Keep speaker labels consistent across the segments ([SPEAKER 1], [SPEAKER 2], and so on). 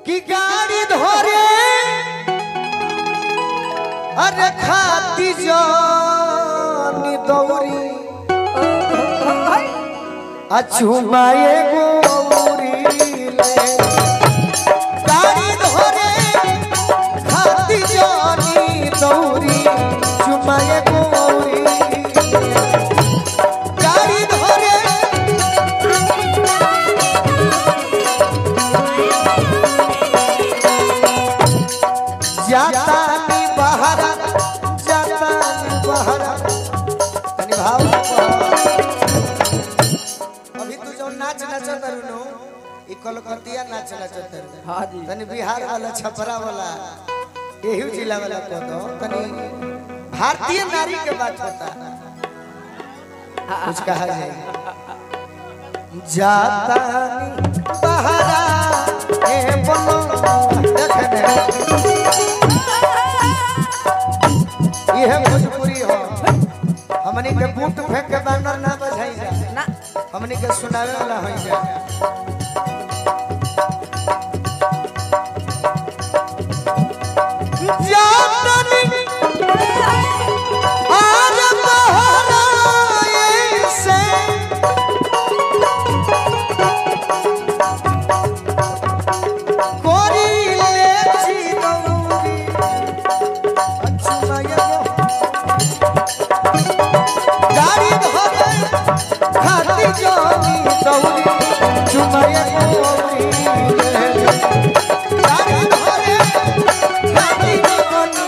[SPEAKER 1] कि गाड़ी धरे अरे खाती जानी दौरी अछुमाए गोरी ले गाड़ी धरे खाती जानी दौरी चुमाए गोरी गाड़ी धरे जाता नी बहरा जाता नी बहरा तनी भाव अभी तू जो नाच नचत रहनु ई कलकतिया नाच नचत रहनु
[SPEAKER 2] हाँ जी
[SPEAKER 1] तनी बिहार वाला छपरा वाला यही जिला वाला को दो तनी भारतीय नारी के बात बता कुछ कहा जाए जाता नी बहरा ए बोलो देखने यह भोजपुरी हो हमनी के बूट फेंक के बानर ना बजाई जा
[SPEAKER 2] ना
[SPEAKER 1] हमनी के सुनावे वाला होई जा जातनी आर बहराए से कोरी ले छी दौरी अच्छा ये गाड़ी धरे खाती जानी दौरी चुमाए गोरी गाड़ी धरे खाती जानी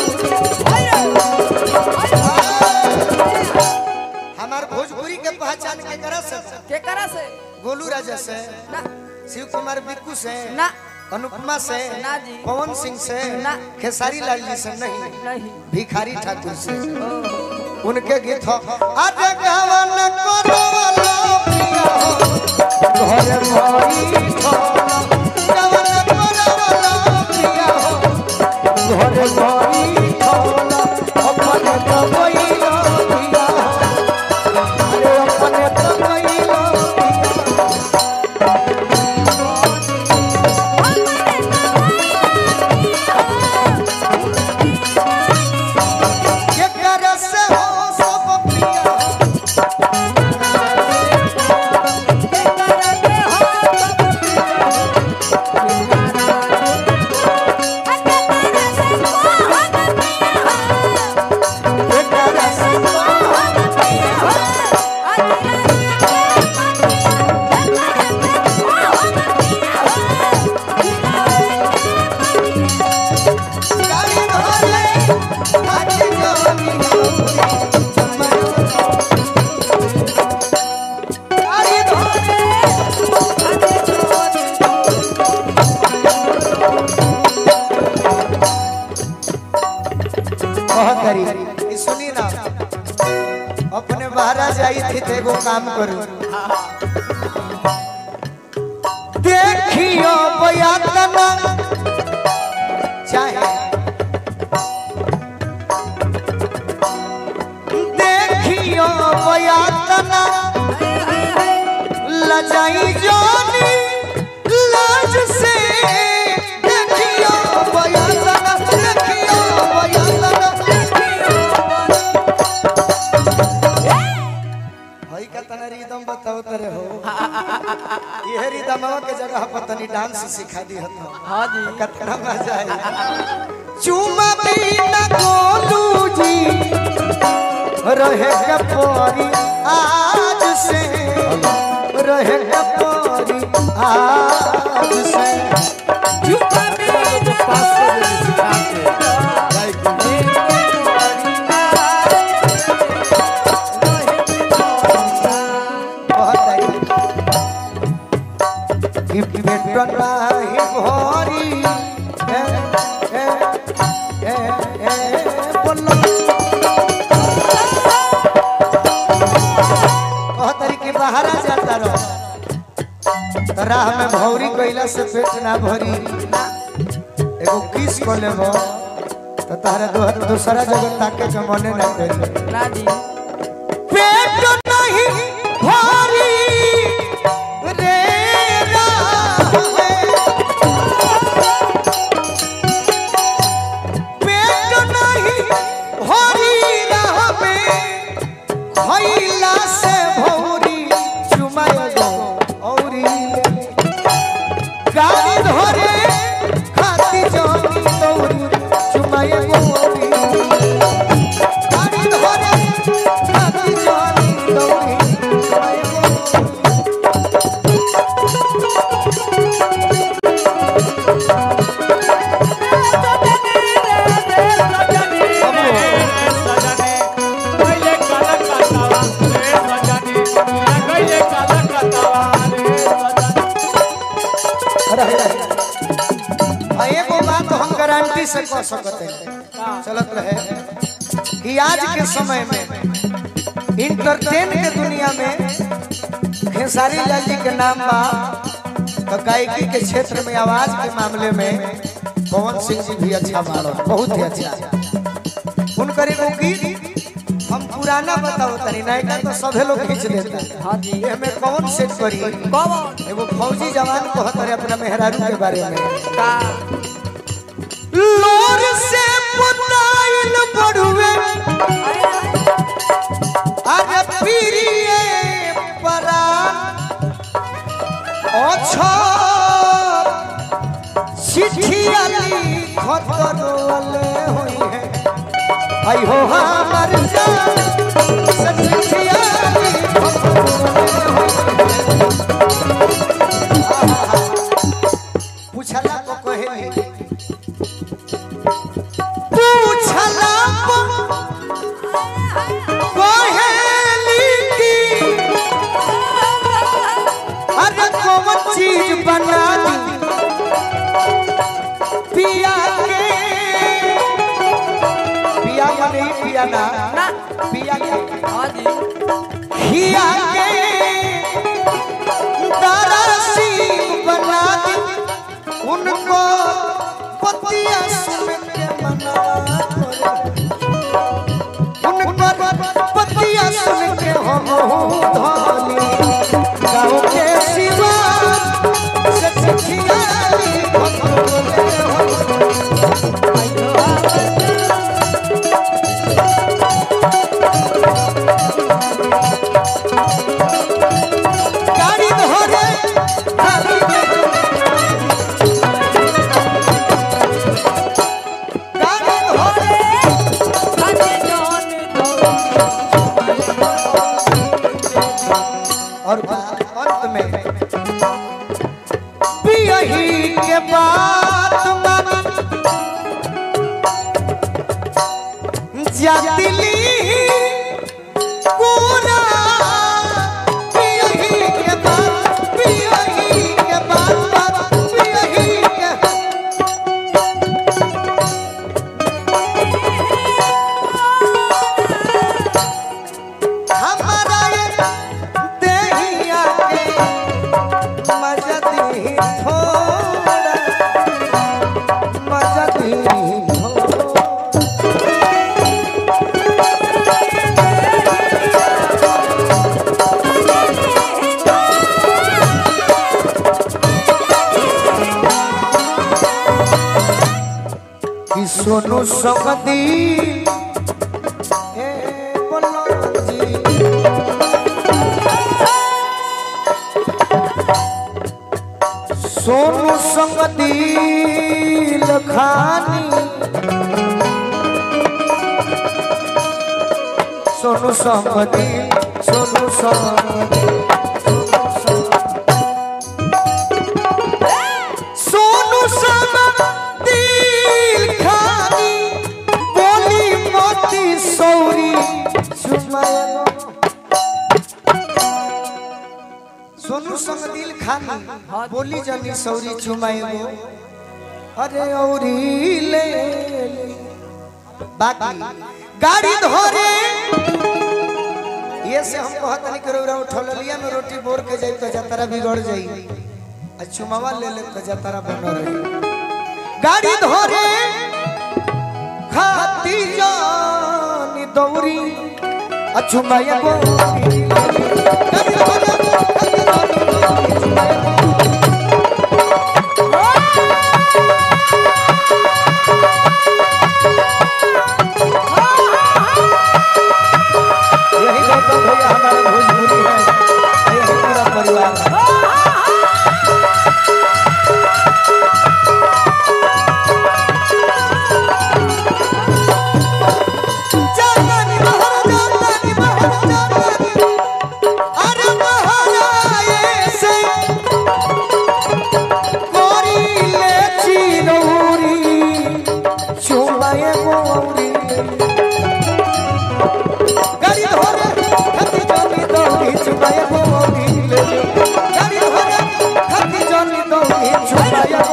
[SPEAKER 1] हमार भोजपुरी के पहचान के करा से
[SPEAKER 2] के करा से
[SPEAKER 1] गोलू राजा से
[SPEAKER 2] ना
[SPEAKER 1] शिव कुमार बिक्कू से
[SPEAKER 2] ना
[SPEAKER 1] अनुपमा से
[SPEAKER 2] ना जी।
[SPEAKER 1] पवन सिंह से
[SPEAKER 2] ना।
[SPEAKER 1] खेसारी लाल जी से नहीं
[SPEAKER 2] नहीं
[SPEAKER 1] भिखारी ठाकुर से
[SPEAKER 2] ओहो।
[SPEAKER 1] उनके गीत हो अरे गवन करो वाला पिया हो घर भरी हो गवन करो वाला पिया हो घर भरी हो अपने तो कोइलो पिया हो अरे अपने तो कोइलो पिया के कर से हो सब पिया हो के कर से गाड़ी धरे खाती जानी गाड़ी धरे बहुत करी ई सुनी ना अपने बाहर जाई थी तो एगो काम करू देखियो बयातना चाहे देखियो बयातना लजाई जानी लाज से देखियो बयातना देखियो बयातना भाई का तना रिदम बताओ तरे हो ये रिदमवा के जगह पर तनी डांस सिखा दी हतो
[SPEAKER 2] हाँ जी
[SPEAKER 1] कतना मजा आई चुमा बिना गोलू जी रहे कपोरी आज से रहे कपोरी आज से बहुत आई कि पेट नाही भरी ए ए ए ए बोलो बहुत तरीके बाहर आ जाता रहो तो राह में भौरी कइला से पेट ना भरी एगो किस को लेबो तो तारा दो दूसरा जगह ताके के मने ना करी
[SPEAKER 2] ना जी
[SPEAKER 1] पेट नहीं भरी रे राह में गाड़ी धरे खाती जानी दौरी चुमाए गोरी गाड़ी धरे खाती जानी दौरी चुमाए गोरी रहे रहे आ एगो बात हम गारंटी से कह सकते हैं चलत रहे कि आज के समय में इंटरटेन के दुनिया में खेसारी लाल जी के नाम बा तो गायकी के क्षेत्र में आवाज के मामले में पवन सिंह जी भी अच्छा बाड़ो बहुत ही अच्छा उनकर एगो गीत हम पुराना बताओ तनी नयका तो सभे लोग खींच लेता
[SPEAKER 2] हाँ जी।
[SPEAKER 1] ये हमें कौन सेट करी
[SPEAKER 2] कौन
[SPEAKER 1] एगो फौजी जवान कहत रहे अपना मेहरारू के बारे में
[SPEAKER 2] का
[SPEAKER 1] लोर से पुताइल बड़ुए अरे पीरिए परान अच्छा चिट्ठिया लिखत रोले हुई है आई हो हमर जान से चिट्ठिया लिखत रोले हुई है पूछला को कहे पूछला को कहेली की अरे कौन चीज बना दी पिया के पिया मने पिया ना
[SPEAKER 2] ना
[SPEAKER 1] पिया के
[SPEAKER 2] हाँ जी
[SPEAKER 1] हिया के तारा सिंह बना दी उनको पतिया सुन के मना उनको पतिया सुन के हम धोली गाँव के सिवा से चिट्ठिया लिखत रोले हो। गाड़ी धोरे गाड़ी गाड़ी धोरे और अंत में पियही के बात मानी जातिली कोना पियही के बात पियही के बात पियही के हमारा ये देहिया के मजदी थोड़ा मजदी थोड़ा कि सोनू संगती ए बोलो जी सोनू संगती लखानी सोनू संगती सोनू संगती सोनू संगती लखानी बोली मोती सौरी सुमाया सोनू संग दिल खानी बोली जनी सौरी चुमाएगो अरे औरी ले ले। बाकी गाड़ी धोरे ये से हम कहत नहीं करो रहा उठल लिया में रोटी बोर के जाई तो जतरा बिगड़ जाई आ चुमावा ले ले तो जतरा बन रही गाड़ी धोरे खाती जानी दौरी अचुमाया गोरी गाड़ी धोरे खाती जानी दौरी, अचुमाया गोरी। यही गौतम भैया हमारे भोजपुरी है यही पूरा परिवार है भैया